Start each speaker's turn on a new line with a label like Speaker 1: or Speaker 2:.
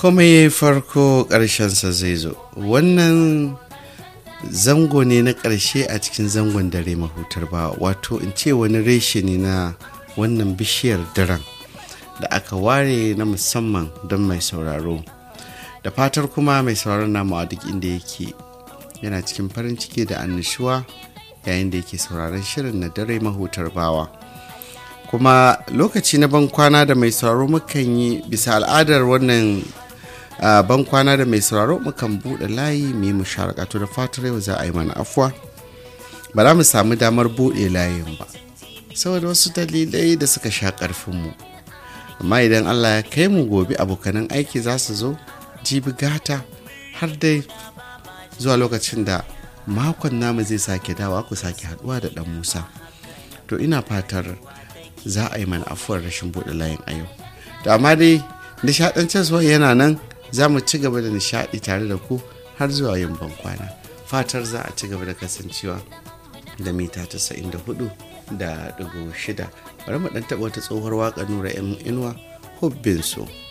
Speaker 1: kuma ya farko ƙarshensa zai zo wannan zango ne na ƙarshe a cikin zangon dare mahutar ba wato in ce wani reshe ne na wannan bishiyar daren da aka ware na musamman don mai sauraro da fatar kuma mai sauraron namu a duk inda yake yana cikin farin ciki da annishuwa yayin da yake sauraron shirin na dare mahutar bawa kuma lokaci na ban kwana da mai sauraro mukan yi bisa al'adar wannan ban kwana da mai sauraro mukan buɗe layi mu yi musharakatu da fatar yau za a yi mana afuwa ba za mu samu damar buɗe layin ba saboda wasu dalilai da suka sha ƙarfinmu amma idan allah ya kai mu gobe abokanan aiki za su zo jibi gata har dai zuwa lokacin da makon namu zai sake dawa ku sake haduwa da dan musa to ina fatar za a yi mana afuwar rashin buɗe layin a yau to amma dai nishaɗantarwa yana nan za mu ci gaba da nishaɗi tare da ku har zuwa yin bankwana fatar za a ci gaba da kasancewa da mita 94 da ɗigo shida bari mu ɗan taɓa wata tsohuwar waƙa nura yan inuwa hubbin so